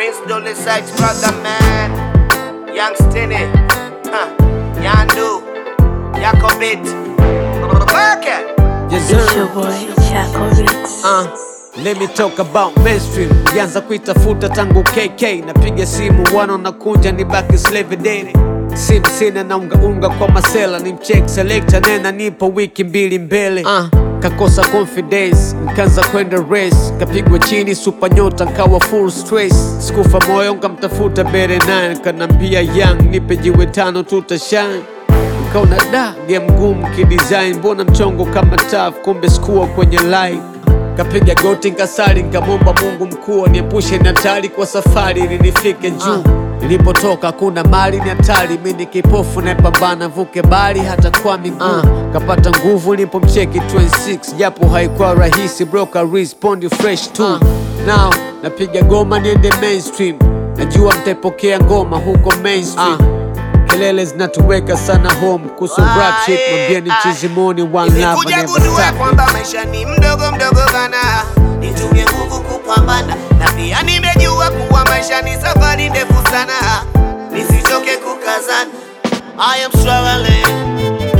Prince Dolly Sykes, brother man. Young Stinny, huh. Yandu, Yakobit, Burka. Yes, It's sir. your boy Chaco Ritz. Uh, let me talk about mainstream. Nilianza kuitafuta tangu KK, napiga simu wana nakunja ni baki slave daily. Sim sina na unga unga kwa masela ni mcheck selector nena nipo wiki mbili mbele. Uh, kakosa confidence nkaanza kwenda race kapigwa chini super nyota nkawa full stress sikufa moyo nkamtafuta bere 9 kanambia young nipe jiwe tano tutashine Nikaona da game ngumu kidesign, mbona mchongo kama taf, kumbe sikuwa kwenye line. Kapiga goti nkasali, nkamwomba Mungu mkuu niepushe na hatari kwa safari ili nifike juu. Nilipotoka kuna mali ni hatari, mi ni kipofu napambana vuke bali hata kwa miguu. Kapata nguvu nilipomcheki 26 japo haikuwa rahisi, broka respondi fresh tu. Now napiga goma niende mainstream, najua mtaipokea ngoma huko mainstream. Kelele zinatuweka sana home kuhusu rap shit, mwambieni mchizimoni one love Nimekuja never gundua stop. kwamba maisha ni mdogo mdogo bana, nitumie nguvu kupambana, na pia nimejua kuwa maisha ni safari ndefu sana, nisichoke kukazana. I am struggling,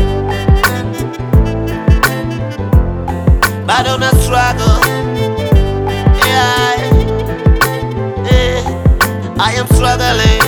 bado na struggle. Yeah, yeah. I am struggling.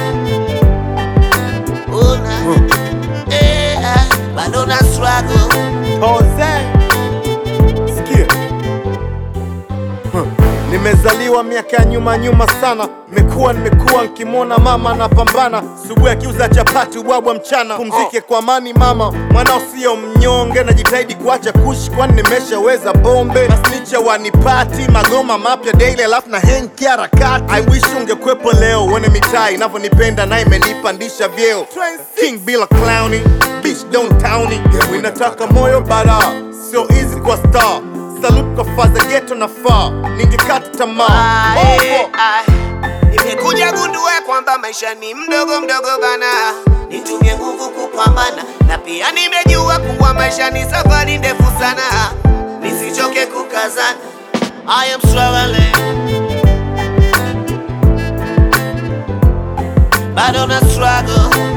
Oh, nah. yeah, bado na struggle. Jose, sikia Huh. Nimezaliwa miaka ya nyuma nyuma sana, nimekuwa nimekuwa nkimwona mama anapambana, subuhi akiuza chapati ubwabwa mchana. Pumzike kwa amani mama, mwanao sio mnyonge, najitahidi kuacha kushi, kwani nimeshaweza bombe. Masnicha wanipati magoma mapya daily, alafu na henki harakati. I wish ungekwepo leo, uone mitaa inavyonipenda na imenipandisha vyeo. King bila clowny, bitch don't towny. Inataka moyo bara, sio easy kwa star Salute kwa faza geto na faa, ningekata tamaa Ae, Opo. ae. Nimekuja gundua kwamba maisha ni mdogo mdogo bana, nitumie nguvu kupambana, na pia nimejua kuwa maisha ni safari ndefu sana, nisichoke kukazana. I am struggling, bado na struggle